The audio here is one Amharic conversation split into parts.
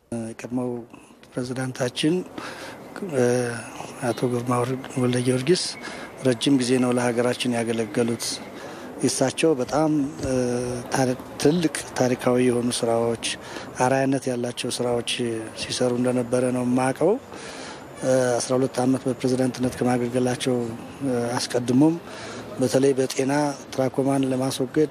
የቀድሞው ፕሬዚዳንታችን አቶ ግርማ ወልደ ጊዮርጊስ ረጅም ጊዜ ነው ለሀገራችን ያገለገሉት። የእሳቸው በጣም ትልቅ ታሪካዊ የሆኑ ስራዎች፣ አርአያነት ያላቸው ስራዎች ሲሰሩ እንደነበረ ነው የማውቀው። አስራ ሁለት ዓመት በፕሬዝዳንትነት ከማገልገላቸው አስቀድሞም በተለይ በጤና ትራኮማን ለማስወገድ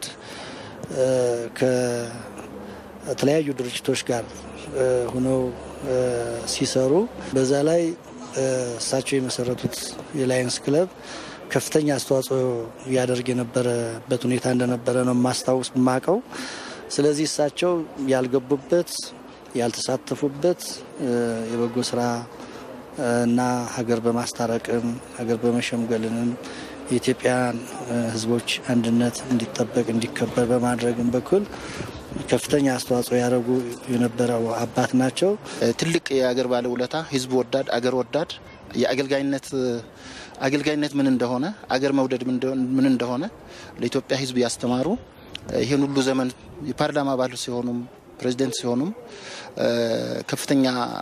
ከተለያዩ ድርጅቶች ጋር ሆነው ሲሰሩ በዛ ላይ እሳቸው የመሰረቱት የላየንስ ክለብ ከፍተኛ አስተዋጽኦ ያደርግ የነበረበት ሁኔታ እንደነበረ ነው ማስታወስ የማውቀው። ስለዚህ እሳቸው ያልገቡበት ያልተሳተፉበት የበጎ ስራ እና ሀገር በማስታረቅም ሀገር በመሸምገልንም የኢትዮጵያን ሕዝቦች አንድነት እንዲጠበቅ እንዲከበር በማድረግም በኩል ከፍተኛ አስተዋጽኦ ያደረጉ የነበረው አባት ናቸው። ትልቅ የአገር ባለውለታ፣ ሕዝብ ወዳድ፣ አገር ወዳድ የአገልጋይነት አገልጋይነት ምን እንደሆነ አገር መውደድ ምን እንደሆነ ለኢትዮጵያ ሕዝብ ያስተማሩ ይህን ሁሉ ዘመን የፓርላማ አባል ሲሆኑም ፕሬዚደንት ሲሆኑም ከፍተኛ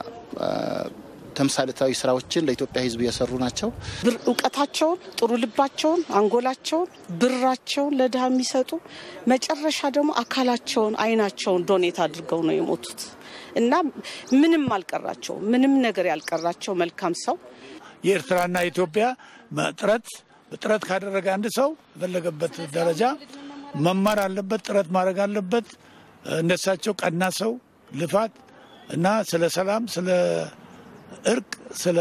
ተምሳሌታዊ ስራዎችን ለኢትዮጵያ ሕዝብ የሰሩ ናቸው። እውቀታቸውን፣ ጥሩ ልባቸውን፣ አንጎላቸውን፣ ብራቸውን ለድሃ የሚሰጡ መጨረሻ ደግሞ አካላቸውን፣ አይናቸውን ዶኔት አድርገው ነው የሞቱት እና ምንም አልቀራቸው ምንም ነገር ያልቀራቸው መልካም ሰው የኤርትራና ኢትዮጵያ ጥረት ጥረት ካደረገ አንድ ሰው የፈለገበት ደረጃ መማር አለበት፣ ጥረት ማድረግ አለበት። እንደሳቸው ቀና ሰው ልፋት እና ስለ ሰላም፣ ስለ እርቅ፣ ስለ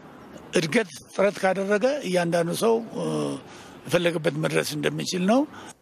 እድገት ጥረት ካደረገ እያንዳንዱ ሰው የፈለገበት መድረስ እንደሚችል ነው።